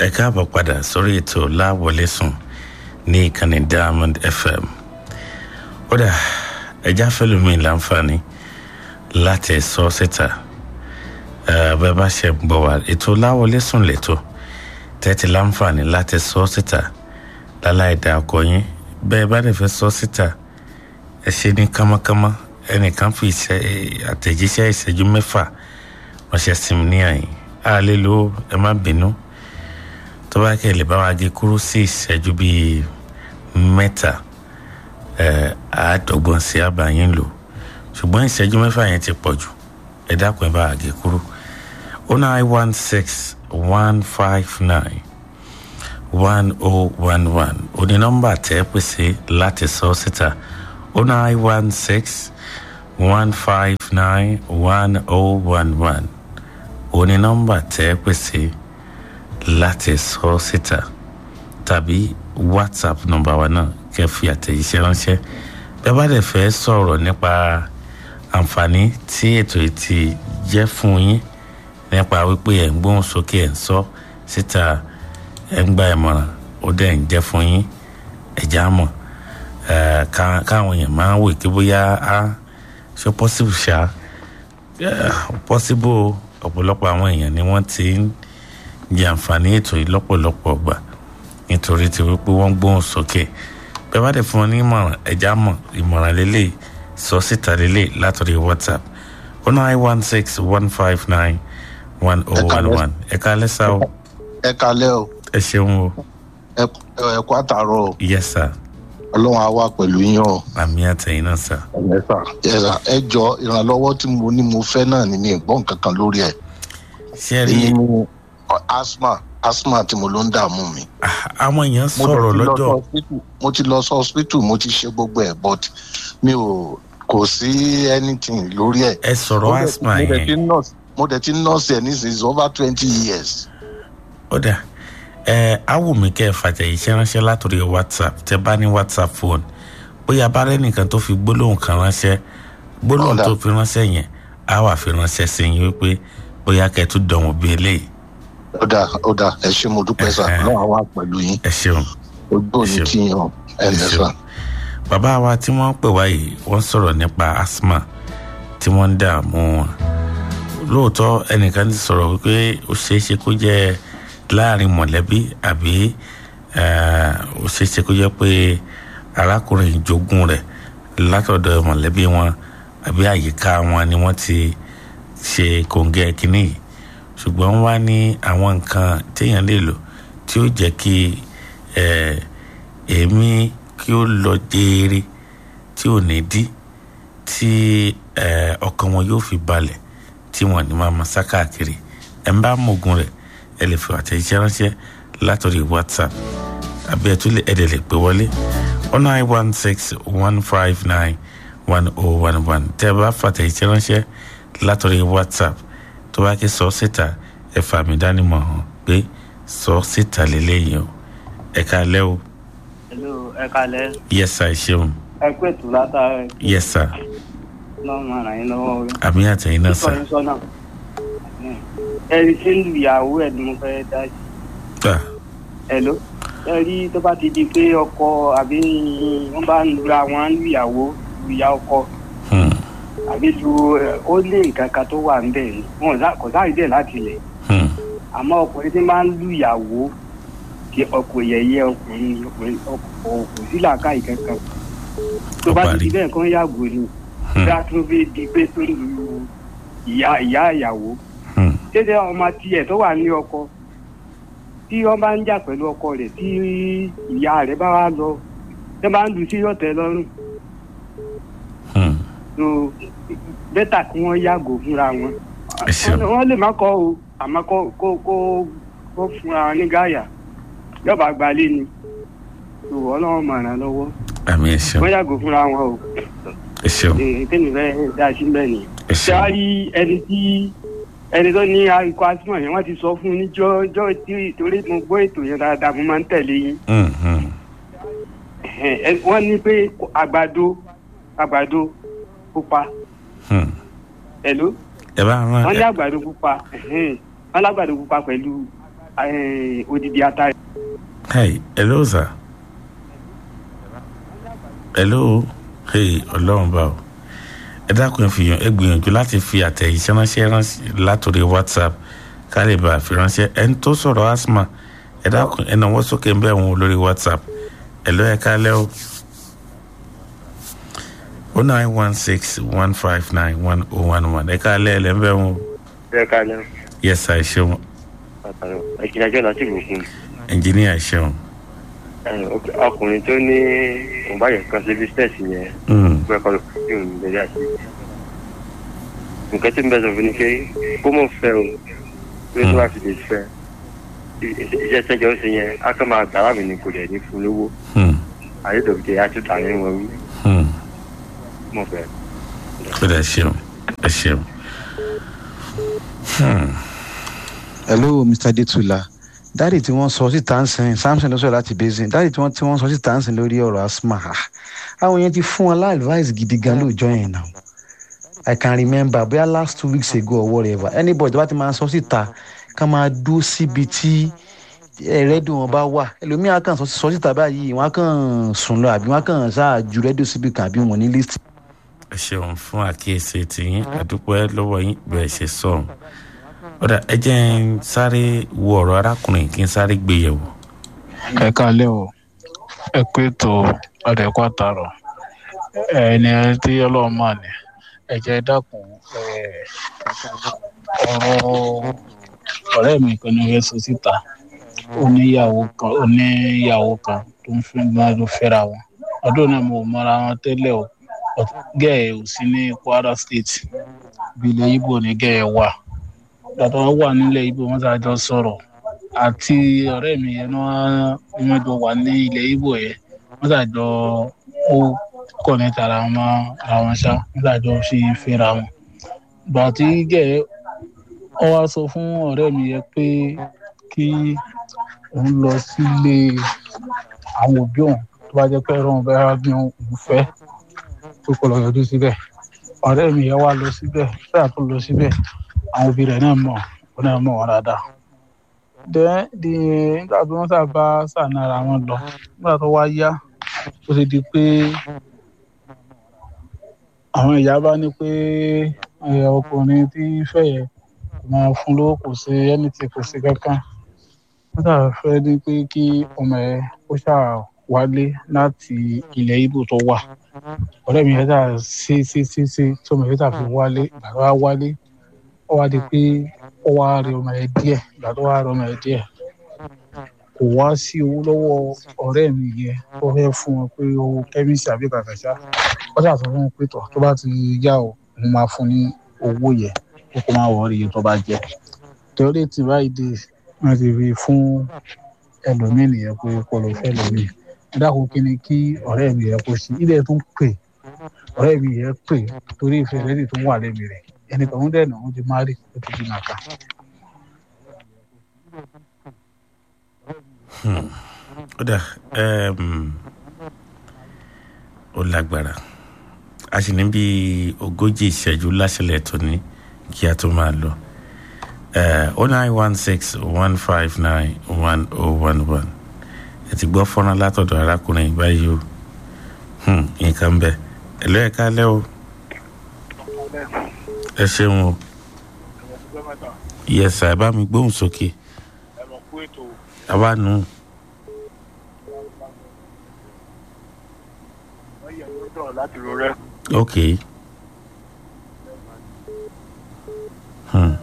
ẹ káàbọ̀ padà sórí ètò láwọlé sùn ní ìkànnì diamond fm ó dà ẹja fẹlẹmi láǹfààní láti sọ síta bẹ́ẹ̀ bá ṣe ń gbọ́ wá ètò láwọlé sùn lẹ́tọ̀ tẹ́tí láǹfààní láti sọ síta láláì dá ọkọ yín bẹ́ẹ̀ bá dẹ̀ fẹ́ sọ síta ẹ ṣe ní kámákámá ẹnìkan fi àtẹ̀jíṣẹ́ ìṣẹ́jú mẹ́fà ránṣẹ́ sí mi ní àyìn a lè lo ẹ má bínú tó bá kẹ́ lè bá wa gé kúrú sí ìṣẹ́jú bíi mẹ́ta àádọ́gbọ̀n sí àbáyín lò ṣùgbọ́n ìṣẹ́jú mẹ́fà yẹn ti pọ̀ jù ẹ dákun ẹ bá wa gé kúrú o nine one six one five nine one oh one one o ní nọ́mbà tẹ́ pèsè láti sọ síta o nine one six one five nine one oh one one o ní nọ́mbà tẹ́ pèsè láti sọ síta tàbí whatsapp nọ́mbà wa náà kẹ́ fi àtẹ̀jíṣẹ́ ránṣẹ́ bẹ́ẹ̀ bá dẹ̀ fẹ́ sọ̀rọ̀ nípa àǹfààní tí ètò yìí ti jẹ́ fún yín nípa wípé ẹ̀ ń gbóhùn sókè ẹ̀ ń sọ síta ẹ̀ ń gba ìmọ̀ràn ó dẹ̀ ń jẹ́ fún yín ẹ̀já mọ̀ káwọn èèyàn máa ń wò kí bóyá á ṣe possible ṣá possible ọ̀pọ̀lọpọ̀ àwọn èèyàn ni wọ́n ti ń jẹ àǹfààní ètò yìí lọ́pọ̀lọpọ̀ ọgbà nítorí ti wípé wọ́n gbóhùn sókè bẹ́ẹ̀ bá dẹ̀ fún wọn ní ìmọ̀ràn ẹ̀já mọ̀ ìmọ̀ràn lélẹ̀ sọ síta lélẹ̀ látọ̀rí whatsapp one nine one six one five nine one oh one one ẹ kálẹ́ sá o. ẹ kálẹ́ o. ẹ ṣeun o. ẹ kú àtàrọ o. yes sir. ọlọ́run á wà pẹ̀lú yín o. àmì àtẹ̀yìn náà sà. ẹ jọ ìrànlọ́wọ́ tí mo ní mo fẹ́ náà ní mi ìgbọ́n kankan lórí ẹ̀. ṣé ẹ rí èyí ni asthma asthma tí mo ló ń dààmú mi. àwọn èèyàn sọ̀rọ̀ lọ́jọ́. mo ti lọ sí hospital mo ti ṣe gbogbo ẹ̀ but mi ò kò sí anything lórí ẹ̀. ẹ sọ̀rọ̀ asthma yẹn. mo dẹ̀ ti nọ́ọ̀sì ẹ̀ nísinsìnyí over twenty years. ó dà ẹ awùmí kẹ́ ẹ fàtẹ̀yìṣẹ́ ránṣẹ́ látòrí whatsapp tẹ bá ní whatsapp phone bóyá abárẹ́ nìkan tó fi gbólóhùn kan ránṣẹ́ gbólóhùn tó fi ránṣẹ́ yẹn á wà fi ránṣẹ́ sí yín wípé bóyá kẹ́ ẹ tún dánwò bí eléyìí ó dáa ó dáa ẹ ṣé mo dúpẹ́ sá náà wà pẹ̀lú yín ẹ ṣeun ojú òní tí yàn ẹ lẹ sá. bàbá wa tí wọ́n ń pè wá yìí wọ́n sọ̀rọ̀ nípa asthma tí wọ́n ń dààmú wọn lóòótọ́ ẹnìkan ti sọ̀rọ̀ wípé ó ṣeé ṣe kó jẹ́ láàrin mọ̀lẹ́bí àbí ó ṣeé ṣe kó jẹ́ pé arákùnrin jogún rẹ̀ látọ̀dọ̀ mọ̀lẹ́bí wọn àbí àyíká wọn ni wọ́n ti ṣe kòǹgẹ́ kínní yìí ṣùgbọ́n wá ní àwọn nǹkan téèyàn lè lò tí ó jẹ́ kí èémí kí ó lọ déere tí ò ní dí tí ọkàn wọn yóò fi balẹ̀ tí wọn ní máa ma sá káàkiri ẹ̀ ń bá mọ̀gùn rẹ̀ ẹ lè fi àtẹ̀jíṣẹ́ ránṣẹ́ látọ̀rí whatsapp àbí ẹ̀ tún lè ẹ̀dẹ̀ lè pè wọlé one nine one six one five nine one oh one one tẹ́ ẹ bá fàtẹ̀jíṣẹ́ ránṣẹ́ látọ̀rí whatsapp tó bá ké sọ síta ẹ fà mí dánimọ̀ hàn pé sọ síta lélẹ́yìn o ẹ kálẹ́ o. hello ẹ kálẹ́. yes sir ṣeun. ẹ kú ètò látara. yes sir. lọ́wọ́ máa ràn yín lọ́wọ́. àmì àtẹ̀yìn náà sir. ìtọ́jú sọ́nà. ẹni tí ń lu ìyàwó ẹ̀ ni mo fẹ́ dá sí. hello ẹ rí tó bá ti di pé ọkọ àbí wọ́n bá ń lura wọn lu ìyàwó lu ìyá ọkọ àbí lu ó lé nǹkan kan tó wà níbẹ̀ ni wọn kò sáré dẹ̀ láti lẹ̀ àmọ́ ọkùnrin tí máa ń lu ìyàwó ti ọkọ̀ yẹ̀yẹ́ ọkùnrin ọkùnrin ọkọ̀ sí làákàyè kankan tó bá ti di bẹ́ẹ̀ kán yàgò ni bá tó fi di pé tó lu ìyá ìyá ìyàwó tètè ọmọ tiẹ̀ tó wà ní ọkọ tí wọ́n bá ń jà pẹ̀lú ọkọ rẹ̀ tí ìyá rẹ̀ bá wá lọ tẹ́ bá ń lu sí yọ̀tẹ̀ lọ́rùn so bẹ́tà kí wọ́n yàgò fúnra wọn. wọ́n lè má kọ́ o àmọ́ kó kó kó kó fúnra wọn ní gáyà yọba gbalẹ̀ ni so ọlọ́run mọ̀ ràn lọ́wọ́. àmì ẹ ṣeun. wọ́n yàgò fúnra wọn o. ẹ ṣeun. kéènì fẹ́ dá sí bẹ́ẹ̀ ni. ẹ ṣeun. ṣé wàá rí ẹni tí ẹni tó ní ikọ̀ asímọ̀ yẹn wọ́n ti sọ fún un níjọ́ jọ́ tí torí mo gbọ́ ètò yẹn dáadáa mo máa ń tẹ̀lé yín. wọ́n ní pé àgbàdo àgbàdo pupa. Hello. ẹ bá rán wọ́n ní àgbàdo pupa wọ́n lágbàdo pupa pẹ̀lú eh, odidi ata Hey, hello sir. Hello. Hey, ọlọ́run bá o. Ẹ dákun ẹ fi yàn ẹ gbìyànjú láti fi àtẹ̀yìnṣẹ́ ránṣẹ́ ránṣẹ́ látòrí WhatsApp ká lè bá a fi ránṣẹ́. Ẹni tó sọ̀rọ̀ asthma ẹ dákun ẹ náwó sókè ń bẹ̀ wọn lórí WhatsApp. Hello ẹ kálẹ́ o. o nine one six one five nine one oh one one ẹ kálẹ́ ẹ lẹ́ ń bẹ̀ wọn. ẹ kalẹ Yes, I ṣeun. ẹjìnlẹ jọ láti ìbùkún Engineer ṣeun. ọkùnrin tó ní òǹbàyẹ kan sí business yẹn Mm. gbẹ kọ yóò ní lórí àti nǹkan tí ń bẹ sọ fún ni pé kó mọ̀ fẹ́ o pé tó bá fi lè fẹ́ iṣẹ́ sẹ́jọ́ ó ṣe yẹn á kàn máa gbàrà mí ni kò dẹ̀ ní fún lówó Mm. àyèdòkè á tún tà ní wọn wí Mm. mọ̀ fẹ́. Ó dà ṣeun. Ẹ ṣeun. hello mr detula dáàdì tí wọ́n sọ síta ń sìn samson ló sọ̀rọ̀ láti basin dáàdì tí wọ́n tí wọ́n sọ síta ń sìn lórí ọ̀rọ̀ asthma ah, àwọn yẹn ti fún wọn láàdváìsì gidi gan lóòjọ́ yẹn náà i can remember bóyá last two weeks ago or whatever anybody tó bá ti máa sọ síta ká máa dúró síbi tí rédíò wọn bá wà ẹlòmíà kàn sọ sọ síta báyìí wọn á kàn sùn lọ àbí wọn á kàn sáà ju rédíò síbi kan àbí wọn ní list ẹ ṣeun fún àkíyèsí tiyín àdúpẹ́ lọ́wọ́ yín bẹ́ẹ̀ ṣe sọ̀rọ̀ ọ̀dà ẹ jẹ́ ń sáré wo ọ̀rọ̀ arákùnrin kí n sáré gbé yẹ̀wò. ẹ káalẹ́ o ẹ kú ètò ọdẹ kó àtàrọ ẹni tí ọlọ́run mà ní ẹ jẹ́ dákun ẹ, ọ̀rọ̀ ọ̀rẹ́ mi kan ní fẹ́ sọ síta ó níyàwó kan ó níyàwó kan tó ń fẹ́ gbọ́n ló fẹ́ra wọn ọdún náà mo mọra wọn tẹ́lẹ̀ o gẹ́ẹ̀ ò sí ní kwara state bí ilẹ̀ ibo ní gẹ́ẹ̀ wà gbàtà wọn wà nílẹ̀ ibo wọn ṣàjọ sọ̀rọ̀ àti ọ̀rẹ́ mi yẹn náà ni wọ́n jọ wà ní ilẹ̀ ibo yẹn wọ́n ṣàjọ ó kọ̀ ní tara wọn mọ́ ara wọn ṣá wọ́n ṣàjọ ṣe fẹ́ra wọn. gbà tí gẹ̀ ọ wá sọ fún ọ̀rẹ́ mi yẹn pé kí òun lọ sílé àwọn òbí òun tó bá jẹ́ pé ẹ̀rọ òun bẹ́ẹ̀ bí òun fẹ́ tó kọ́ lọ yọjú síbẹ̀ ọ̀rẹ́ mi yẹn wá lọ síbẹ̀ fẹ́ẹ̀ tó lọ síbẹ̀ àwọn òbí rẹ̀ náà mọ̀ ó náà mọ̀ wọn dáadáa dẹ́ di nígbà tí wọ́n sábà sànára wọn lọ nígbà tó wá yá ó ti di pé àwọn ìyá bá ní pé ẹ, ọkùnrin tí fẹ́ yẹ kò máa fún lówó kò sí ẹnìtì kò sí kankan wọ́n sábà fẹ́ ní pé kí ọmọ ẹ ó ṣáà wálé láti ilẹ̀ ibo tó wà ọ̀rẹ́ mi yẹn sáà sí sí sí sí tí ọmọ yẹn sáà fi wálé ìgbà tó wá wálé ó wá di pé ó wá rí ọmọ ẹ díẹ̀ ìgbà tó wá rí ọmọ ẹ díẹ̀ kò wá sí owó lọ́wọ́ ọ̀rẹ́ mi yẹn tó fẹ́ fún wọn pé owó kẹ́míìsì àbí kàkàṣá ó ṣàtọ̀ fún un pé tọ̀ tó bá ti yá o òun máa fún ní owó yẹn kó kó má wọrí iye tó bá jẹ torí tí báyìí dé wọn ti fi fún ẹlòmíì nìyẹn pé kó lọ fẹ́ lòmíì ẹ dákun kí ni kí ọ̀rẹ́ mi yẹn kó ṣe ilé tó ń pè ọ̀rẹ́ mi yẹn pè torí ìfẹ́ rẹ̀ sì tún wà lẹ́mi rẹ̀ ẹni tó ń dẹ̀nà ó ti má rí ó ti di nàka. ó dà um, ó lágbára a sì ní bí ogójì ìṣẹ́jú láṣẹlẹ̀ tó ní kí a tó máa lọ o nine one six one five nine one oh one one ẹ ti gbọ́ fọ́nrán látọ̀dọ̀ arákùnrin báyìí o Hmm, nǹkan ń bẹ ẹ lọ́ ẹ̀ kálẹ́ o ẹ ṣeun o yẹsà ẹ bá mi gbóhùn sókè àwa nù láti ro rẹ. ok Hmm.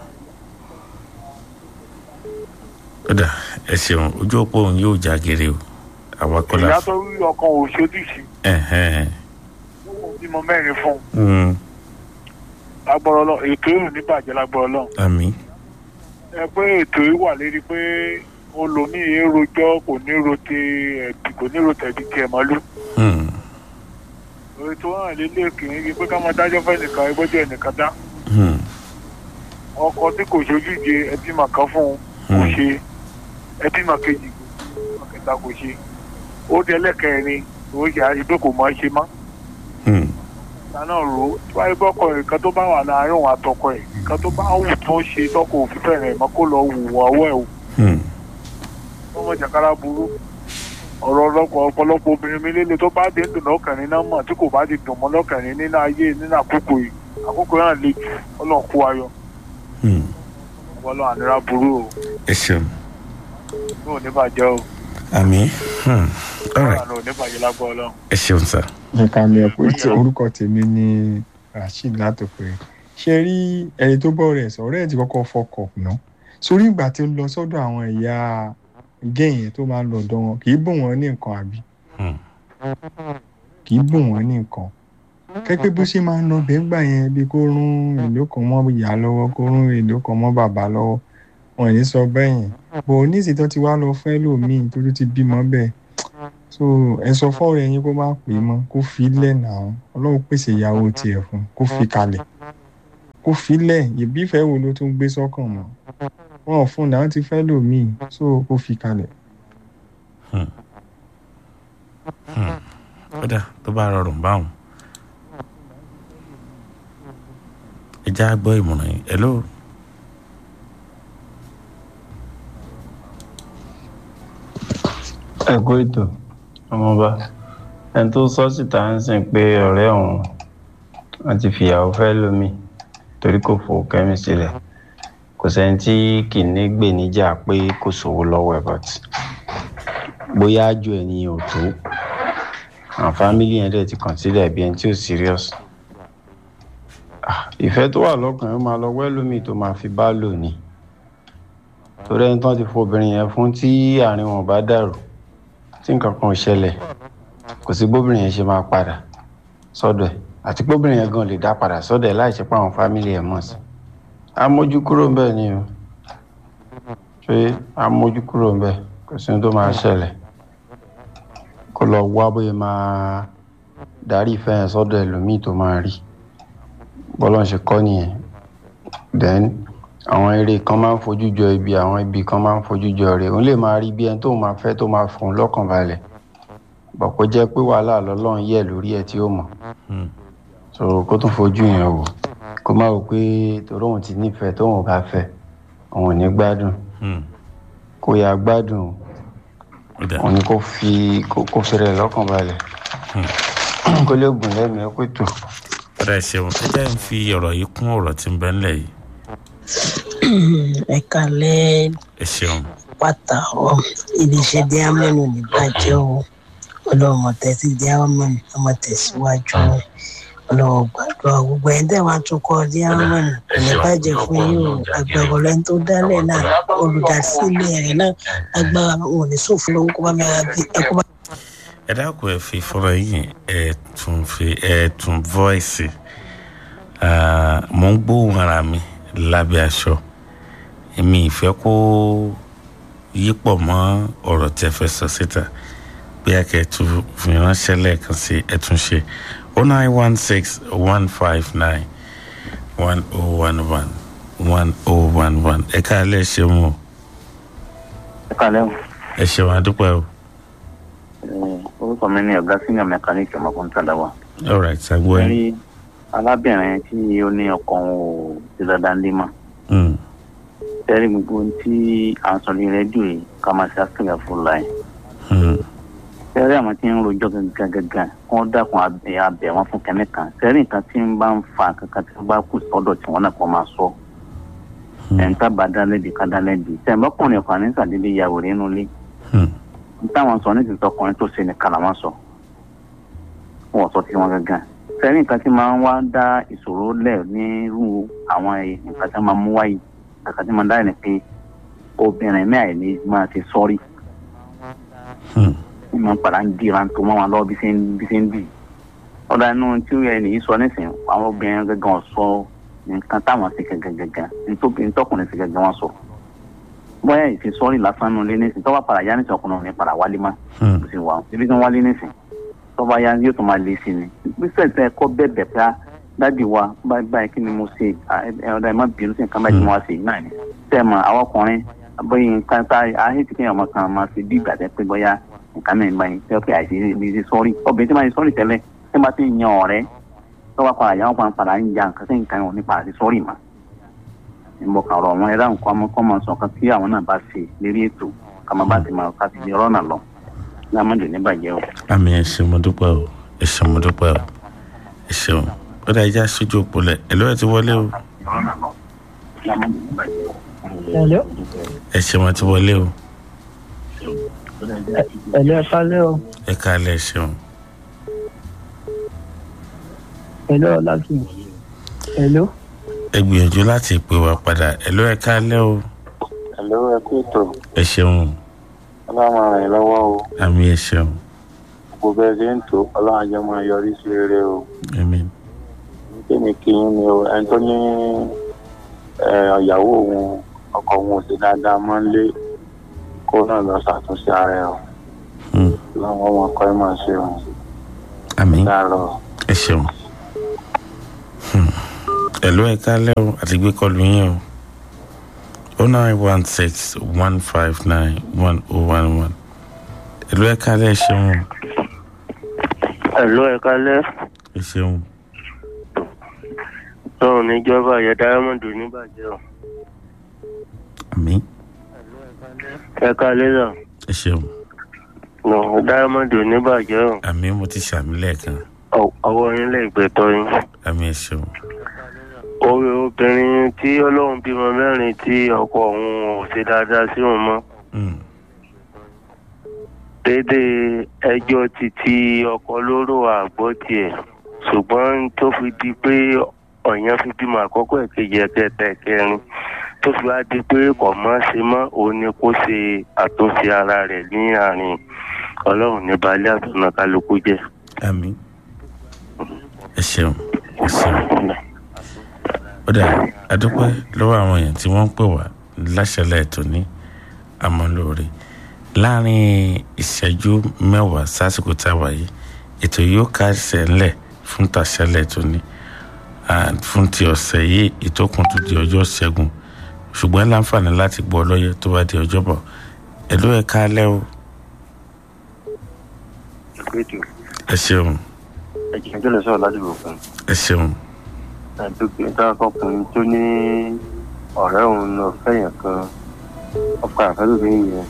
ó dà ẹ ṣeun ojú òpó òun yóò já gèrè o àwa kọ́ la ìyá tó rí ọkàn òṣòdìsí ẹ̀hẹ́n. ó bímọ mẹ́rin fún un Hmm, lágbọ́rọ̀ lọ ètò èrò níbàjẹ́ lágbọ́rọ̀ lọ àmì ẹ pé ètò yìí wà lérí pé olómi èròjọ́ kò ní rote ẹ̀bì kò ní rote ẹ̀bì tiẹ̀ mọ́lú Hmm, ètò hàn lélẹ̀ kì í rí pé ká máa dájọ́ fẹ́ nìkan ẹgbẹ́jọ́ ẹnìkan dá hmm, ọkọ tí kò ṣojú ìje ẹbí mà kan fún un kò Hmm. ṣe ẹbí mà kejì kò kẹta kò ṣe ó di ẹlẹ́kẹrin ó ṣe àṣepé kò mọ̀ ẹ́ ṣe mọ́ hmm, lánà rò ó tí wáyé gbọ́kọ̀ nǹkan tó bá wà láàárín òun àtọkọ ẹ̀ nǹkan tó bá wù tó ṣe tọkọ òfin fẹ̀rẹ̀ mọ́ kó lọ wù wọ́n ọwọ́ ẹ̀ o hmm, ọmọ jàkárà burú ọ̀rọ̀ ọlọ́pọ̀ ọ̀pọ̀lọpọ̀ obìnrin mi lélẹ̀ tó bá dé dùn lọ́kànrin náà mọ̀ tí kò bá ti dùn mọ́ lọ́kànrin nínú ayé nínú àkókò yìí àkókò náà le jù ọlọ́run kó ayọ̀ Hmm. ọlọ́run ànírà burú o ẹ ṣeun ní òní bàjẹ́ o àmì Hmm. all right ọlọ́run òní bàjẹ́ lágbó ọlọ́run. ẹ ṣeun sir. nǹkan mi ẹ̀kú tí orúkọ tèmi ni rasheed látòpẹ́ ṣe rí ẹni tó bọ́ rẹ̀ sọ ọ̀rẹ́ ẹ̀ ti kọ́kọ́ fọkọ̀ ná sórí ìgbà tí ó lọ sọ́dọ̀ àwọn ẹ̀yà gẹ̀yìn tó máa ń lọ ọ̀dọ̀ wọn kì í bùn wọ́n ní nǹkan àbí Hmm. kì í bùn wọ́n ní nǹkan kẹ́kẹ́ bó ṣe máa ń lọ bẹ́ẹ̀ gbà yẹn bí kó rún èlò kan mọ́ ìyá lọ́wọ́ kó rún èlò kan mọ́ bàbá lọ́wọ́ wọn ò ní sọ bẹ́ẹ̀ yẹn bò oníṣìí tó ti wá lọ fẹ́ lòmíì tó tó ti bímọ bẹ́ẹ̀ so ẹ sọ fọ́ọ̀rọ̀ ẹyin kó má pè é mọ́ kó fi í lẹ̀ náà ọlọ́run pèsè ìyàwó tiẹ̀ fún kó fi kalẹ̀ kó fi í lẹ̀ ìbí ìfẹ́ wo ló tún gbé sọ́kàn mọ́ wọn ò fún un náà ti fẹ́ lòmíì so kó fi kalẹ̀. kódà tó bá rọrùn báwọn ẹ já gbọ́ ìmọ̀ràn yìí hello ẹ kú ètò ọmọọba ẹni tó sọ síta ń sìn pé ọ̀rẹ́ òun wọn ti fìyàwó fẹ́ lómi torí kò fò kẹ́mi sílẹ̀ kò sẹ́ni tí kì í ní gbèníjà pé kò sówó lọ́wọ́ ẹ̀ but bóyá àjò ènìyàn ò tó àwọn fámìlì yẹn dẹ̀ ti consider bí ẹni tí ò serious Ah, ìfẹ́ tó wà lọ́kàn yẹn máa lọ wẹ́lómi tó máa fi bá lò ní torí ẹni tán ti fobìnrin yẹn fún tí àárín wọn bá dàrú tí nǹkan kan ò ṣẹlẹ̀ kò sí bóbìnrin yẹn ṣe máa padà sọ́dọ̀ ẹ̀ àti bóbìnrin yẹn gan lè dá padà sọ́dọ̀ ẹ̀ láì ṣe pé àwọn fámìlì ẹ̀ mọ̀ sí á mójú kúrò ń bẹ̀ ni o ṣé á mójú kúrò ń bẹ̀ kò sí ohun tó máa ṣẹlẹ̀ kó lọ wá bóyá máa darí ìfẹ́ yẹn sọ́dọ̀ ẹlòmíì tó máa rí bọ́lá ń ṣe kọ́ nìyẹn then àwọn eré kan máa ń fojú jọ ibi àwọn ibi kan máa ń fojú jọ rẹ̀ òun lè máa rí bí ẹni tó máa fẹ́ tó máa fòun lọ́kàn balẹ̀ bọ̀ kó jẹ́ pé wàhálà lọ́lọ́run yẹ̀ lórí ẹ̀ tí ó mọ̀ Hmm. so kó tún fojú yẹn wò kó má wò pé torí òun ti nífẹ̀ẹ́ tóun bá fẹ́ òun ò ní gbádùn Hmm. kó yá gbádùn ó dà òun ni kó fi kó kó fẹ́rẹ̀ lọ́kàn balẹ̀ kó lè gùn lẹ́mìí ẹ pé tó. ó dà ẹ ṣeun ẹ jẹ́ ń fi ọ̀rọ̀ yìí kún ọ̀rọ̀ tí ń bẹ ńlẹ̀ yìí ẹ kalẹ̀ ẹ ṣeun pátá ọ iléeṣẹ́ díámọ́nù ní bàjẹ́ o ọlọ́run tẹ̀sí díámọ́nù ọmọ tẹ̀síwájú ọlọ́run gbàdúrà gbogbo ẹni tẹ́ wàá tún kọ́ díámọ́nù kò ní bàjẹ́ fún yín o agbára ọlọ́run tó dálẹ̀ náà olùdásílẹ̀ rẹ̀ náà agbára òun ní sófin lówó kó bá mi ra bí ẹ kó bá. ẹ dákun ẹ fi fọ́nrán yìí ẹ tún fi ẹ tún voice Ah, mo ń gbóhùn ara mi lábẹ́ aṣọ èmi ìfẹ́ kó yípọ̀ mọ́ ọ̀rọ̀ tí ẹ fẹ́ sọ síta bí a kẹ́ tún fi ránṣẹ́ lẹ́ẹ̀kan sí ẹ tún ṣe o nine one six one five nine one oh one one one oh one one ẹ ká lẹ́ ṣeun o ẹ kálẹ́ o ẹ ṣeun adúpẹ́ o Eh, orúkọ mi ní ọ̀gá senior mechanic ọmọkùnrin tàdáwà all right sagbo ẹ rí alábìnrin tí ó ní ọkọ òun ò ti dandan lé mọ́ Mm, ẹ̀rí gbogbo ohun tí à ń sọ ní rédíò yìí ká máa ṣe àṣìlẹ̀ fún láì mm, sẹ́rí àwọn tí ń rojọ́ gangan gangan kí wọ́n dákun abẹ abẹ wọn fún kẹ́mí kan sẹ́rí nǹkan tí ń bá ń fa kankan tí wọ́n bá kù sọ́dọ̀ tí wọ́n náà kọ́ máa sọ ẹ̀ ń tábà dálẹ́bi ká dálẹ́bi sẹ́ńbọ́kùnrin ọkùnrin ní sàdédé ìyàwó rẹ̀ nínú ilé mm, táwọn sọ ní tìtọ́ ọkùnrin tó ṣe nìkan làwọn sọ wọn sọ tí wọn gangan sẹ́rí nǹkan tí máa ń wá dá ìṣòro lẹ̀ nírú àwọn nǹkan tí máa mú wáyé nǹkan tí máa dá ní pé obìnrin náà ní máa ti sọ́rí mm, ní máa ń padà ń dìran tó mọ́ wọn lọ́wọ́ bí ṣe ń bí ṣe ń dì ọ̀dà inú tí ẹnì yìí sọ nísìnyí àwọn obìnrin gangan sọ nǹkan táwọn ṣe gangan gangan nítòbìnrin tọkùnrin ṣe gangan wọn sọ bóyá ìṣe sọ́rí lásán nulẹ̀ nísìnyí tọ́wọ́ padà yá nísìnyí ọkùnrin ò ní padà wálé má mm. kò sí wà ibi tí wọ́n wálé nísìnyí tọ́ba ya yóò tún máa lé sí ni gbèsè tẹ ẹkọ bẹ̀bẹ̀ pé á dáàdi wa báyìí báyìí kí ni mo ṣe ọ̀dà ẹ̀ má bínú sí nǹkan báyìí tí mo wá ṣe yìí náà ni tẹ́ ẹ mọ àwọn ọkùnrin bóyá nǹkan tá a hẹ́tì kéèyàn ọmọ kan máa fi bí ìgbà tẹ́ pé bóyá nǹkan náà ń báyìí tẹ́ pé àìsí ní ti sọ́rí obìnrin tí máa ń sọ́rí tẹ́lẹ̀ tí máa ti yan ọ̀rẹ́ tọ́ba padà yà wọ́n padà padà ń ya nǹkan sí nǹkan wọn nípa àti sọ́rí mà ìmọ̀ kàrọ̀ wọn ẹ̀rá nǹkan ọmọ kọ́ máa sọ kan tí àwọn náà bá ṣe lérí ètò kàmá bá ti máa ká ti di rọ́nà lọ lámọ́dé níbàjẹ́ o. àmì ẹ ṣe mo dúpẹ́ o ẹ ṣe mo dúpẹ́ o ẹ ṣeun ó dá ẹja sójú òpó lẹ ẹ lọ́wọ́ ti wọlé o Hello. ẹ ṣe wọn ti wọlé o Hello, ẹ kálẹ́ o. ẹ káàlẹ́ ẹ ṣeun Hello, láti. Hello. ẹ gbìyànjú láti pè wá padà ẹ lọ́wọ́ ẹ káàlẹ́ o Hello, ẹ kú ètò. ẹ ṣeun Ọlọ́run ràn yín lọ́wọ́ o. àmì ẹ ṣeun Gbogbo bẹ́ẹ̀ ṣe ń tó Ọlọ́run ajẹ́ máa yọrí sí rere o. àmì Kémi kí yín ni o. Ẹni tó ní ọ̀yàwó òun ọkọ òun ò sí dáadáa máa ń lé kó náà lọ ṣàtúnṣe ara ẹ̀ o. Ọlọ́run ọmọ ọkọ ẹ̀ máa ṣe o. àmì Láàárọ̀. ẹ ṣeun ẹ lọ́wọ́ ẹ káàlẹ́ o àti gbé kọlu yín o o nine one six one five nine one oh one one ẹ lọ́wọ́ ẹ káàlẹ́ ẹ ṣeun o Hello, ẹ kálẹ́. ẹ ṣeun Sọ̀rọ̀ níjọba àyẹ̀ Diamond oníbàjẹ́ o. àmì Ẹ kálẹ́ náà. ẹ ṣeun Nà Diamond oníbàjẹ́ o. àmì mo ti ṣàmì lẹ́ẹ̀kan Ọ- Ọwọ́ yín lè gbẹ̀tọ́ yín. àmì ẹ ṣeun Orí obìnrin tí Ọlọ́run bímọ mẹ́rin tí ọkọ òun ò ṣe dáadáa sí òun mọ́. Dédé ẹjọ́ títí ọkọ lóró àgbọ̀ tiẹ̀. Ṣùgbọ́n tó fi di pé ọ̀yàn fi bímọ àkọ́kọ́ ẹ̀kejì ẹ̀kẹta ẹ̀kẹrin tó fi wá di pé kò mọ́ ṣe mọ́ òun ni kó ṣe àtúnṣe ara rẹ̀ ní àárín ọlọ́run ní balẹ̀ àtúnà kálukú jẹ́. àmì ẹ ṣeun ẹ ṣeun ó dà adúpẹ́ lọ́wọ́ àwọn èèyàn tí wọ́n ń pè wá láṣẹlẹ̀ ètò ní àmọ́lóore láàrin ìṣẹ́jú mẹ́wàá sásìkò tá a wà yìí ètò yóò kásẹ̀ ńlẹ̀ fún tàṣẹlẹ̀ ètò ní ah, fún ti ọ̀sẹ̀ yìí ìtókùn tó di ọjọ́ ṣẹ́gun ṣùgbọ́n láǹfààní láti gbọ́ lọ́yẹ tó bá di ọjọ́bọ̀ ẹ̀ ló ẹ̀ kálẹ̀ o ẹ ṣeun ẹ̀jẹ̀ tó lè sọ̀rọ̀ ládùúgbò kan ẹ ṣeun ẹ̀ẹ́dọ́gbẹ̀ta ọkùnrin tó ní ọ̀rẹ́ òun lọ fẹ̀yàn kan ọkọ àfẹ́lóbìnrin yẹn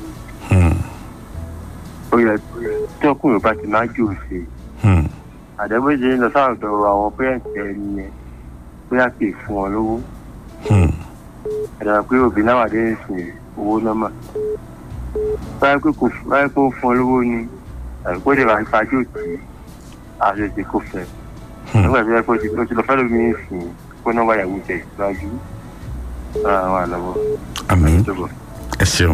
ó yẹ tí ọkùnrin bá ti máa jò sí àdẹ́gbẹ́jẹ lọ sáàdọ̀ àwọn pẹ́ẹ́ǹtì ẹni yẹn bóyá kì í fún wọn lówó ẹ̀dá pé òbí náà wà dé ìsìn owó nọ́mà báyìí pé kò báyìí pé ó fún ọ lówó ni àbí kó lè wà nípa jò tí àṣejì kò fẹ́ nígbà tí wọ́n ti ó ti lọ fẹ́ lómi ìsìn kó náà wáyà wújẹ ìtọ́jú lára àwọn àlọ́wọ́. àmì ẹ ṣeun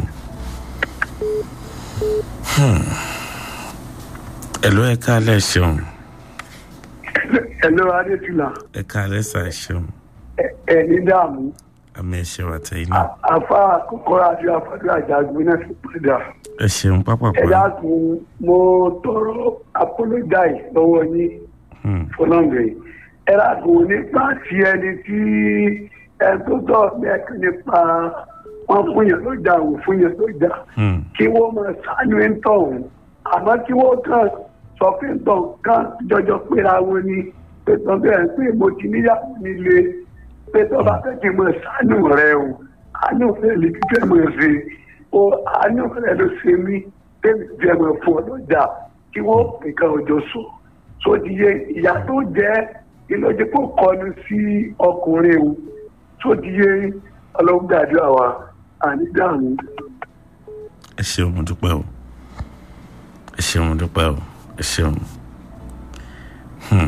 ẹ ló ẹ kálẹ̀ ẹ ṣeun Hello, Adétúlà. ẹ kálẹ̀ sà ẹ ṣeun Ẹ ní dààmú. àmì ẹ ṣeun àtẹ̀yìn náà Àfa àkọ́kọ́ àti àfàdúrà àjàgbé náà fi padà. ẹ ṣeun pápákọ̀ Ẹ dákun, mo tọrọ apologize lọ́wọ́ yín fọlọ́ǹgẹ̀. Ẹ dákun nípa ti ẹni tí ẹ tó tọ̀ mẹ́kan nípa wọn fún yẹn lójà òun fún yẹn lójà. Kí wọ́n máa ṣàánú ẹ̀ ń tọ̀ ọ̀hún. Àmọ́ kí wọ́n kàn sọ pé ń tọ̀ kán jọjọ péra wọn ni pé tọ́ bẹ́ẹ̀ pé mo ti níyàwó nílé pé tó bá fẹ́ kí n mọ̀ sánú rẹ o àánú fẹ́ lè kíkẹ́ mọ̀ ṣe o àánú rẹ ló ṣe mí tẹ́lẹ̀ jẹ́ mọ̀ fún ọ lọ́jà kí wọ́n pè ká ọjọ́ sọ so ti yẹ ìyá tó jẹ́ ìlọ́jẹ́ kó kọnu sí ọkùnrin o so ti yẹ ọlọ́gbàdúrà wa ànídàmú. ẹ ṣeun mo dúpẹ́ o ẹ ṣeun mo dúpẹ́ o ẹ ṣeun. Hmm.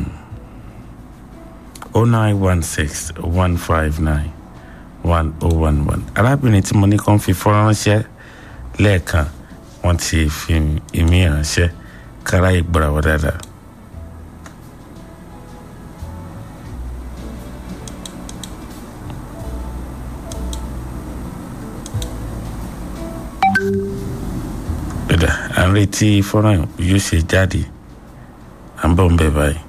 0916 1011 arábìnrin tí mo ní kàn fi fọ́nrán ránṣẹ́ lẹ́ẹ̀kan wọ́n ti fi ìmí ránṣẹ́ kára ìgbàra wọ dáadáa. Ẹ̀dá à ń retí fọ́nrán yóò ṣe jáde à ń bọ̀ ń bẹ̀ báyìí.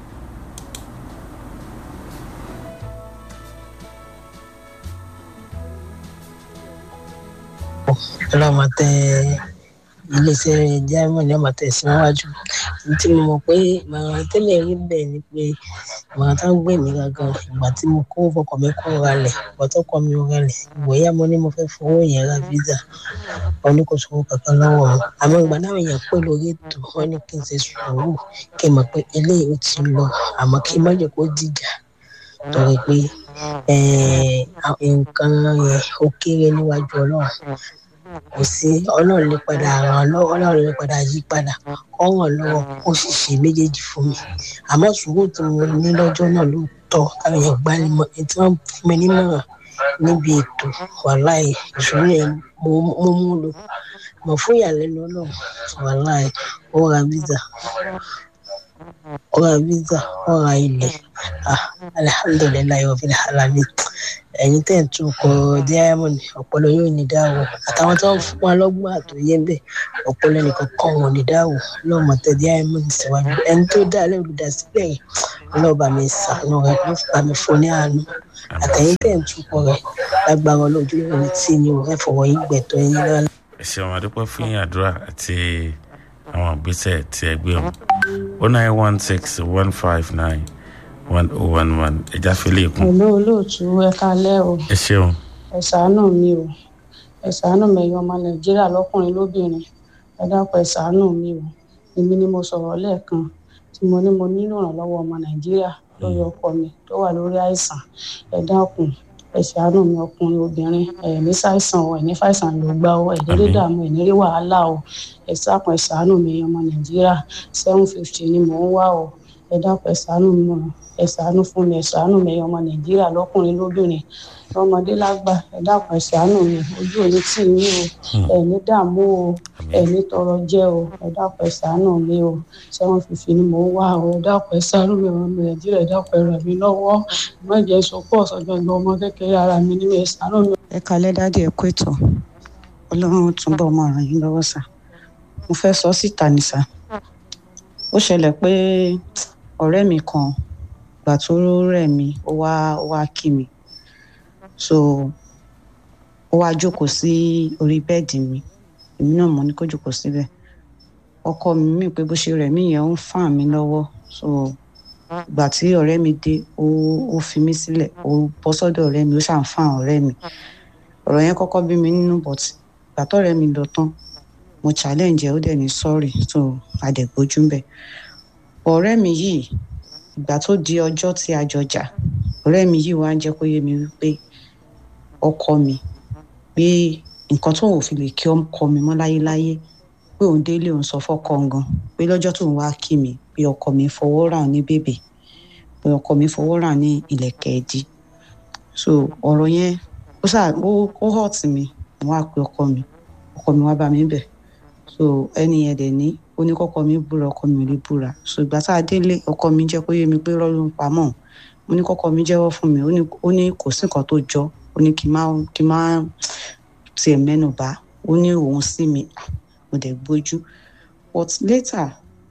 ọlọ́mọ tẹ iléeṣẹ́ diamond ọmọ tẹ̀síwájú tí mo mọ̀ pé ìmọ̀ràn tẹ́lẹ̀ rí bẹ́ẹ̀ ni pé ìmọ̀ràn tó ń gbé mi gangan ìgbà tí mo kó fọkàn mi kó ralẹ̀ ìgbà tó kọ́ mi ralẹ̀ ìwòyà mo ní mo fẹ́ fowó yẹn ra visa wọn ní kò sówó kankan lọ́wọ́ wọn àmọ́ ìgbà náà èèyàn pè lórí ètò wọn ní kí n ṣe sùúrù kí n mọ̀ pé eléyìí ó ti lọ àmọ́ kí n má jẹ́ kó dìjà torí pé nǹkan yẹn ó kéré níwájú ọlọ́run kò sí ọlọ́run lè padà ràn án lọ́wọ́ ọlọ́run lè padà yí padà kọ́ ràn lọ́wọ́ ó sì ṣe méjèèjì fún mi àmọ́ sùúrù tí mo ní lọ́jọ́ náà ló tọ́ àwọn èèyàn gbá ní mọ́ tí wọ́n fún mi nímọ̀ràn níbi ètò wàláì ìṣòro yẹn mo mú lò mọ̀ fún ìyàlẹ́nu ọlọ́run wàláì ó ra visa ó ra visa ó ra ilẹ̀ alihamudulilayi wa fili halami ẹ̀yin tẹ̀ ń tún kọ diamond ọ̀pọ̀lọ yóò ní dáwọ àtàwọn tó ń fún wa lọ́gbọ́n àtòyé bẹ́ẹ̀ ọ̀pọ̀lọ nìkan kọ́ wọn ní dáwọ lọ́mọ tẹ diamond síwájú ẹni tó dá alẹ́ olùdásílẹ̀ yìí ọlọ́ọ̀bà mi sànù rẹ̀ ló bá mi fún ní àánú àtẹ̀yìn tẹ̀ ń tún kọ rẹ̀ lágbára ọlọ́jú lórí tí mi ò fẹ́ fọwọ́ yín gbẹ̀tọ́ yín náà. ẹ ṣeun adúpẹ́ fún àdúrà àti àwọn ìgbésẹ̀ tí ẹ gbé wọn o nine one six one five nine one oh one one ẹja fẹlẹ kún. pẹ̀lú olóòtú ẹ kalẹ́ o ẹ ṣeun. ẹ ṣàánú mi o ẹ ṣàánú mi ẹ̀yin ọmọ nàìjíríà lọ́kùnrin lóbìnrin ẹ dákun ẹ ṣàánú mi o èmi ni mo sọ̀rọ̀ lẹ́ẹ̀kan tí mo ní mo nílò ìrànlọ́wọ́ ọmọ nàìjíríà lórí ọkọ mi tó wà lórí àìsàn ẹ dákun ẹ ṣàánú mi ọkùnrin obìnrin ẹ ní ṣàìsàn o ẹ ní fàìsàn ló gbá o ẹ ní rí dààmú ẹ ní rí wàhálà o ẹ sákun ẹ ṣàánú mi ọmọ nàìjíríà seven fifty ni mò ń wá o ẹ dákun ẹ ṣàánú mi o ẹ ṣàánú fún mi ẹ ṣàánú mi ọmọ nàìjíríà lọkùnrin lóbìnrin ọmọdé lágbà ẹ dákun ẹ ṣàánú mi ojú òní tì mí o ẹ ní dààmú o ẹ ní tọrọ jẹ o ẹ dákun ẹ ṣàánú mi o seven fifty ni mò ń wá o ẹ dákun ẹ ṣàánú mi ọmọ nàìjíríà ẹ dákun ẹ ràn mí lọ́wọ́ má jẹ́ sọpọ ọsọjọgbọn ọmọ kékeré ara mi ni ẹ ṣàánú mi. ẹ kalẹ́ dádì ẹ kó ètò ọlọ́run túnbọ̀ máa ràn yín lọ́wọ́ sá mo fẹ́ sọ síta ní sá ó ṣẹlẹ̀ pé ọ̀rẹ́ mi kan ìgbà tó rẹ̀ mí ó wá ó wá kí mi so ó wá jókòó sí orí bẹ́ẹ̀dì mi èmi náà mo ní kó jókòó síbẹ̀ ọkọ mi mí pé bó ṣe rẹ̀ mí yẹn ń fà mí lọ́wọ́ so ìgbà tí ọ̀rẹ́ mi dé ó ó fi mí sílẹ̀ ó bọ́ sọ́dọ̀ ọ̀rẹ́ mi ó ṣàn fà ọ̀rẹ́ mi ọ̀rọ̀ yẹn kọ́kọ́ bí mi nínú but ìgbà tọ́rẹ́ mi lọ tán mo challenge ẹ ó dẹ̀ ní sorry so adẹ̀gbójú ń bẹ̀ ọ̀rẹ́ mi yìí ìgbà tó di ọjọ́ tí a jọ jà ọ̀rẹ́ mi yìí wá ń jẹ́ kó yé mi wípé ọkọ mi pé nǹkan tóun ò fi lè kí ọkọ mi mọ́ láyéláyé pé òun délé òun sọ fọ́kọ gan pé lọ́jọ́ tóun wá kí mi pé ọkọ mi fọwọ́ rà ní bèbè pé ọkọ mi fọwọ́ rà ní ìlẹ̀kẹ̀ ẹ̀dí so ọ̀rọ̀ yẹn ó sà ó ó hurt mi mo wá pe ọkọ mi ọkọ mi wá bá mi bẹ̀ so ẹni yẹn dẹ̀ ní ó ní kọ́kọ́ mi búra ọkọ mi ò lè búra so ìgbà tá a délé ọkọ mi jẹ́ kó yé mi pé rọ́ọ̀lù ń pamọ́ mo ní kọ́kọ́ mi jẹ́wọ́ fún mi ó ní kò sí nǹkan tó jọ ó ní kí n má kí n má tiẹ̀ mẹ́nu bà ó ní òun sí mi mo dẹ̀ gbójú but later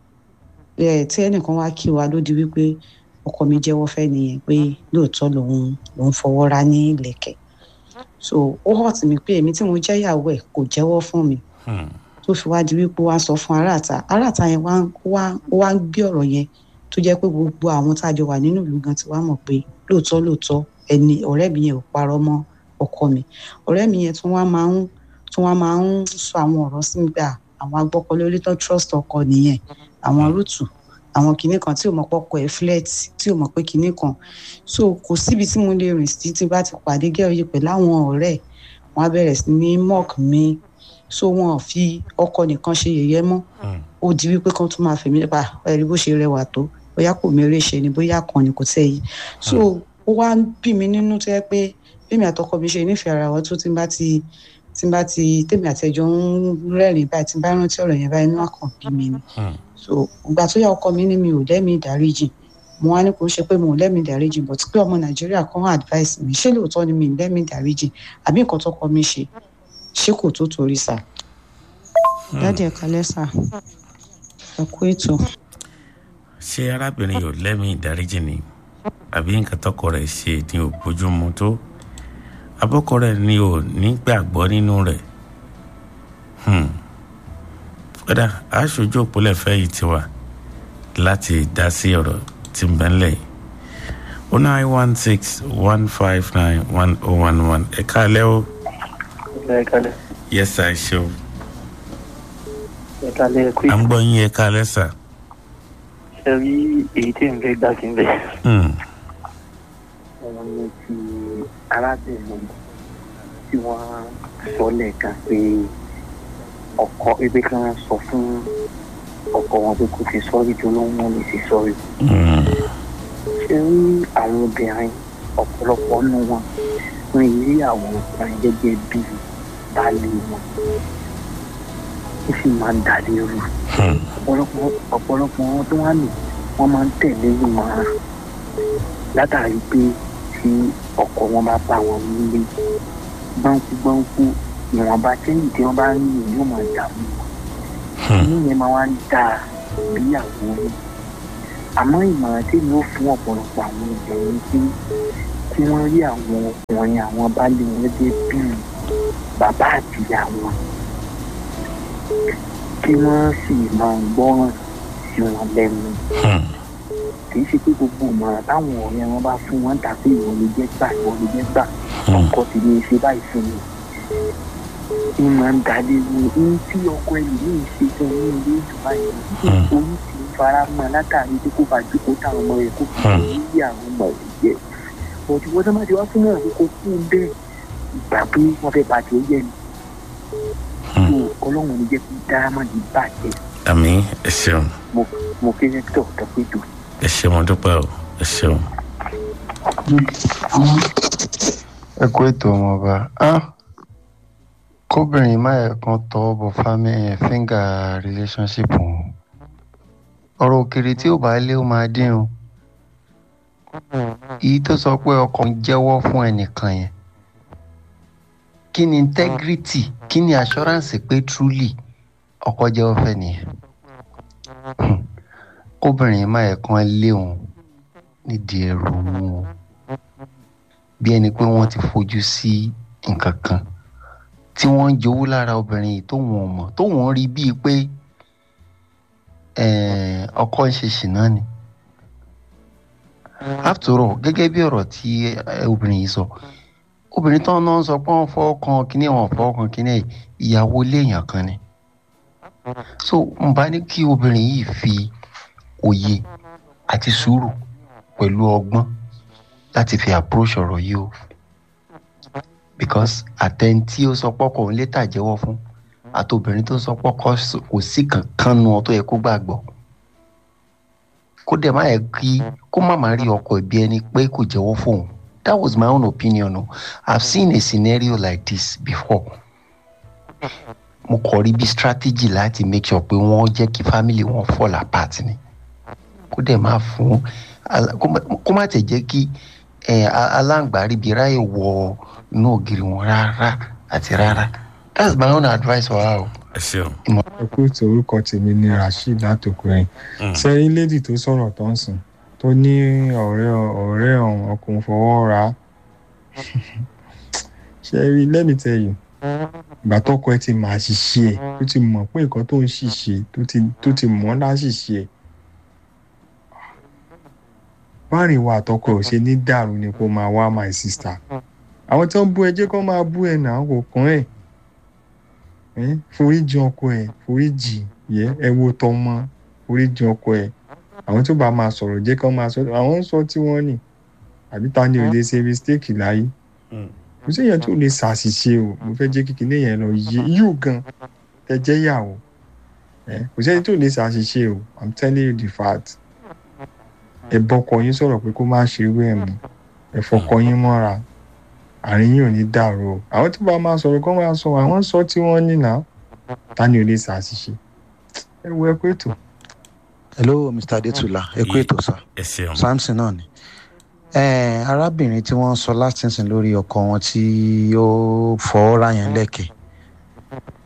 ẹ̀ tí ẹnìkan wá kí wa ló di wípé ọkọ mi jẹ́wọ́ fẹ́ nìyẹn pé lóòótọ́ lòun lòun fọwọ́ ra ní ìlẹ̀kẹ̀ so ó hàn mí pé èmi tí mo jẹ́ ìyàwó ẹ̀ kò jẹ́wọ́ fún mi tó fi wá di wípé wá sọ fún aráàta aráàta yẹn wá wá wá ń gbé ọ̀rọ̀ yẹn tó jẹ́ pé gbogbo àwọn tá a jọ wà nínú ìlú gan ti wá mọ̀ pé lóòótọ́ lóòótọ́ ẹni ọ̀rẹ́ mi yẹn ò parọ́ mọ́ ọkọ mi ọ̀rẹ́ mi yẹn tún wá máa ń tún wá máa ń sọ àwọn ọ̀rọ̀ sí mi gbà àwọn agbọ́kọlé orí tán trust ọkọ nìyẹn àwọn rúùtù àwọn kinní kan tí ò mọ̀ pọ́kọ ẹ̀ flirt tí ò mọ̀ pé kinní kan so kò síbi tí mo lè rìn sí tí bá ti pàdé gẹ́rù yìí pẹ̀lú àwọn ọ̀rẹ́ wọn á bẹ̀rẹ̀ sí ní mock mi so wọn ò fi ọkọ nìkan ṣe yẹ̀yẹ́ mọ́ ó di wípé kan tún máa fèmí nípa ẹ̀rí bó ṣe rẹwà tó bóyá kò mérè ṣe ni bóyá kan ni kò tẹ̀ yìí so ó wá ń bì mí nínú tó yẹ pé bẹ́ẹ̀mi àtọkọ mi ṣe nífẹ̀ẹ́ ara wọn tó tí n bá ti tí n bá ti tèmi àtẹjọ ń rẹ́rìn báyìí tí n bá rántí ọ̀rọ̀ yẹn báyìí inú àkàn bí mi ni so ìgbà tó yá ọkọ mi ní mi ò lẹ́mìí ìdáríjì mo wá ní kó ṣe pé mo ò lẹ́mìí ìdáríjì but pé ọmọ nàìjíríà kan advice mi ṣé lóòótọ́ ni mi ò lẹ́mìí ìdáríjì àbí nǹkan tọkọ mi ṣe ṣé kò tó torí sà dáàdì ẹ̀ka lẹ́sà ẹ kú ètò. ṣé arábìnrin yóò lẹ́mìí ìdáríjì ni àbí nǹkan tọkọ rẹ̀ ṣe ni ò bójúmu tó abọ́kọ rẹ̀ ni ò ní gbàgbọ́ nínú rẹ̀ kódà aṣojú òpólẹ̀ fẹ́ yìí ti wà láti dá sí ọ̀rọ̀ tí ń bẹ́ ńlẹ̀ yìí o nine one six one five nine one oh one one ẹ̀ka alẹ́ o. ẹ̀ka alẹ́. yes i ṣeun. ẹ kalẹ̀ ẹ kú à ń gbọ́ yín ẹ kalẹ́ sà. ṣe rí èyí tí n fẹ́ gbà sí bẹ̀. Hmm. òun ni ti arábìnrin tí wọ́n sọ lẹ́ẹ̀kan pé ọkọ ebe kan sọ fún ọkọ wọn pé kò ti sọ́rí tó ló ń mú mi sí sọ́rí. ṣe rí àwọn obìnrin ọ̀pọ̀lọpọ̀ nù wọn wọn rí àwọn ọkùnrin gẹ́gẹ́ bí baálé wọn ó sì máa ń dàlé rú ọ̀pọ̀lọpọ̀ ọ̀pọ̀lọpọ̀ wọn tó wá nì wọ́n máa ń tẹ̀lé ìmọ̀ràn látàrí pé tí ọkọ wọn bá bá wọn nílé gbọ́nkú gbọ́nkú ìwọ̀nba sẹ́yìn tí wọ́n bá ń yìn yóò máa dààmú wọn inú yẹn máa wá ń dà bíyàwó rí àmọ́ ìmọ̀ràn tí mi ò fún ọ̀pọ̀lọpọ̀ àwọn obìnrin tí tí wọ́n rí àwọn ọkùnrin àwọn baálé wọn gẹ́gẹ́ bíi bàbá àtìyá wọn kí wọ́n sì máa gbọ́ràn sí wọn lẹ́nu kì í ṣe pé gbogbo ìmọ̀ràn táwọn ọ̀rẹ́ wọn bá fún wọn tàbí ìwọ lè jẹ́ gbà ìwọ lè jẹ́ gbà ọkọ ti ní ṣe báyìí fún mi ní máa ń dalé ní ní tí ọkọ ẹlòmíì ṣe fún ní ilé ìjọba yẹn oyún ti ń fara mọ́ látàrí pé kó bá jókòó táwọn ọmọ rẹ̀ kó fi ní àwọn ọmọ rẹ̀ jẹ́ ọ̀dùn wọn tó máa ti wá fún náà kó kú bẹ́ẹ̀ ìgbà pé wọ́n fẹ́ bàjẹ́ yẹ ni tó ọlọ́run ní jẹ́ kí dáhámàdì bàjẹ́ àmì ẹ ṣeun mo mo kí rẹ́kítọ̀ tọ́pẹ́ tó. ẹ ṣeun dúpẹ́ o ẹ ṣeun. ẹ kó ètò ọmọọba kóbìnrin máyà kan tọwọ́ bọ family fíńgà relationship wọn ọ̀rọ̀ òkèrè tí ò bá lé ó máa dín o èyí tó sọ pé ọkọ ń jẹ́wọ́ fún ẹnìkan yẹn kí ni integrity kí ni assurance pé truly ọkọ jẹ́wọ́ fẹ́ nìyẹn kóbìnrin máyà kan lé òun nídìí ẹrù òun o bí ẹni pé wọ́n ti fojú sí nǹkan kan tí wọ́n ń jowú lára obìnrin yìí tó wọ́n mọ̀ tó wọ́n rí bíi pé ọkọ ń ṣe ṣìnà ni. after all gẹ́gẹ́ bí ọ̀rọ̀ tí obìnrin yìí sọ obìnrin tó náà sọ pé wọ́n fọ́ kan kíní wọ́n fọ́ kan kíní ìyàwó léèyàn kan ni. so n bá ní kí obìnrin yìí fi òye àti sùúrù pẹ̀lú ọgbọ́n láti fi approach ọ̀rọ̀ yìí o because àtẹ̀ntí ó sọ pọ́kọ̀ ń létà jẹ́wọ́ fún àtobìnrin tó sọ pọ́kọ̀ kò sí kankan nu ọ tó yẹ kó gbàgbọ́ kó dẹ̀ má yẹ kí kó má má rí ọkọ ìbí ẹni pé kò jẹ́wọ́ fóun that was my own opinion o i've seen a scenario like this before mo kọ̀ rí bí strategy láti make sure pé wọ́n jẹ́ kí family wọn fall apart ni kó dẹ̀ má fún kó má tẹ̀ jẹ́ kí aláǹgbárí bíi ráyè wọ inú ògiri wọn rárá àti rárá that's my own advice for her o. ẹ ṣeun. ẹ kú tí orúkọ tèmi ni rasheed látòkùnrin sẹ́yìn lady tó sọ̀rọ̀ tó ń sìn tó ní ọ̀rẹ́ ọ̀rẹ́ ọ̀hún ọkùnrin fọwọ́ ra ṣe rí let me tell you ìgbà tọkọ ẹ ti máa ṣiṣẹ́ ẹ tó ti mọ̀ pé nǹkan tó ń ṣiṣẹ́ tó ti mọ̀ láṣìṣe ẹ báàrin wa àtọkọ ò ṣe ní dàrú ni kó máa wá my sister àwọn tí wọn bú ẹ jẹ kó máa bú ẹ náà kò kàn ẹ foríjì ọkọ ẹ foríjì yẹ ẹ wo tọmọ foríjì ọkọ ẹ àwọn tó bá máa sọ̀rọ̀ jẹ́ kó máa sọ àwọn ń sọ tí wọ́n nì àbí ta ni ò lè ṣe mistake láyé kò sí èèyàn tó lè ṣàṣìṣe o mo fẹ́ jẹ́ kíkiní yẹn lọ yé yóò gan tẹ jẹ́ yàwó kò sẹ́ni tó lè ṣàṣìṣe o i'm telling you the fact ẹ bọkọ yín sọ̀rọ̀ pé kó má ṣe irú ẹ̀ mọ́ ẹ fọkọ yín mọ́ra àárín yìí ò ní dàrú o àwọn tó bá máa sọ̀rọ̀ kó máa sọ àwọn sọ tí wọ́n ní náà ta ni ò lè ṣàṣìṣe ẹ wo ẹ kú ètò. hello mr adetula ẹ kú ètò sá ẹ ṣeun. samson náà ni arábìnrin tí wọ́n sọ láti sìn lórí ọkọ wọn tí ó fọ́ ọ́ ra yẹn lẹ́kẹ̀ẹ́